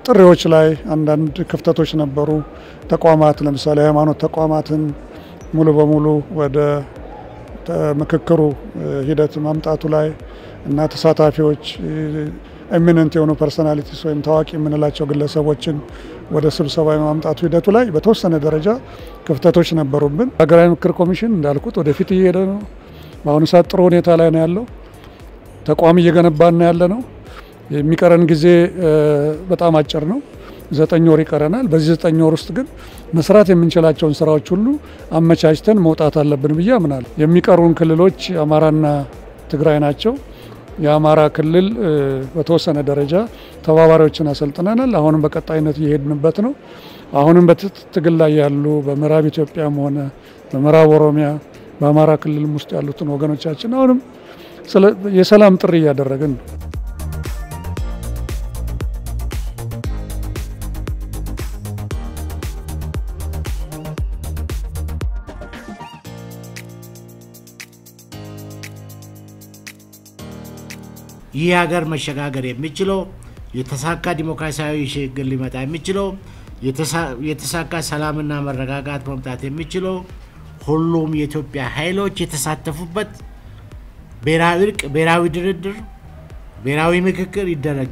ጥሪዎች ላይ አንዳንድ ክፍተቶች ነበሩ። ተቋማት ለምሳሌ ሃይማኖት ተቋማትን ሙሉ በሙሉ ወደ ምክክሩ ሂደት ማምጣቱ ላይ እና ተሳታፊዎች ኤሚነንት የሆኑ ፐርሶናሊቲስ ወይም ታዋቂ የምንላቸው ግለሰቦችን ወደ ስብሰባ የማምጣቱ ሂደቱ ላይ በተወሰነ ደረጃ ክፍተቶች ነበሩብን። ሀገራዊ ምክክር ኮሚሽን እንዳልኩት ወደፊት እየሄደ ነው። በአሁኑ ሰዓት ጥሩ ሁኔታ ላይ ነው ያለው። ተቋም እየገነባን ያለ ነው። የሚቀረን ጊዜ በጣም አጭር ነው። ዘጠኝ ወር ይቀረናል። በዚህ ዘጠኝ ወር ውስጥ ግን መስራት የምንችላቸውን ስራዎች ሁሉ አመቻችተን መውጣት አለብን ብዬ አምናለሁ። የሚቀሩን ክልሎች አማራና ትግራይ ናቸው። የአማራ ክልል በተወሰነ ደረጃ ተባባሪዎችን አሰልጥነናል። አሁንም በቀጣይነት እየሄድንበት ነው። አሁንም በትግል ላይ ያሉ በምዕራብ ኢትዮጵያም ሆነ በምዕራብ ኦሮሚያ በአማራ ክልልም ውስጥ ያሉትን ወገኖቻችን አሁንም የሰላም ጥሪ እያደረግን ነው። ይህ ሀገር መሸጋገር የሚችለው የተሳካ ዲሞክራሲያዊ ሽግግር ሊመጣ የሚችለው የተሳካ ሰላምና መረጋጋት መምጣት የሚችለው ሁሉም የኢትዮጵያ ኃይሎች የተሳተፉበት ብሔራዊ እርቅ፣ ብሔራዊ ድርድር፣ ብሔራዊ ምክክር ይደረግ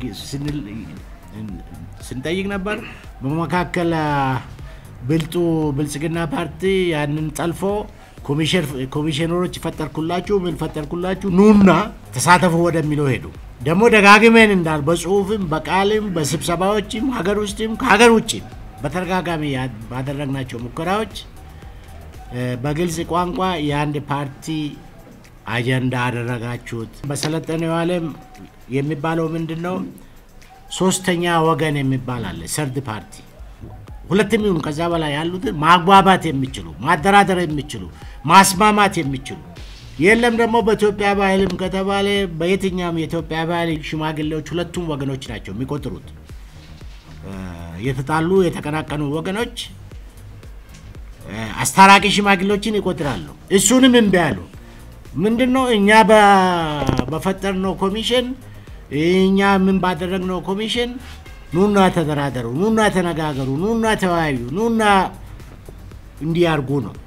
ስንጠይቅ ነበር። በመካከል ብልጡ ብልጽግና ፓርቲ ያንን ጠልፎ ኮሚሽነሮች ፈጠርኩላችሁ ምን ፈጠርኩላችሁ ኑና ተሳተፉ ወደሚለው ሄዱ። ደግሞ ደጋግመን እንዳል በጽሁፍም በቃልም በስብሰባዎችም ሀገር ውስጥም ከሀገር ውጭም በተደጋጋሚ ባደረግናቸው ሙከራዎች በግልጽ ቋንቋ የአንድ ፓርቲ አጀንዳ አደረጋችሁት። በሰለጠነው ዓለም የሚባለው ምንድን ነው? ሶስተኛ ወገን የሚባል አለ፣ ሰርድ ፓርቲ ሁለትም ይሁኑ ከዛ በላይ ያሉትን ማግባባት የሚችሉ ማደራደር የሚችሉ ማስማማት የሚችሉ የለም ደግሞ በኢትዮጵያ ባህልም ከተባለ በየትኛውም የኢትዮጵያ ባህል ሽማግሌዎች ሁለቱም ወገኖች ናቸው የሚቆጥሩት። የተጣሉ የተቀናቀኑ ወገኖች አስታራቂ ሽማግሌዎችን ይቆጥራሉ። እሱንም እምቢ አሉ። ምንድን ነው እኛ በፈጠርነው ኮሚሽን እኛ ምን ባደረግነው ኮሚሽን ኑና ተደራደሩ፣ ኑና ተነጋገሩ፣ ኑና ተወያዩ፣ ኑና እንዲያርጉ ነው።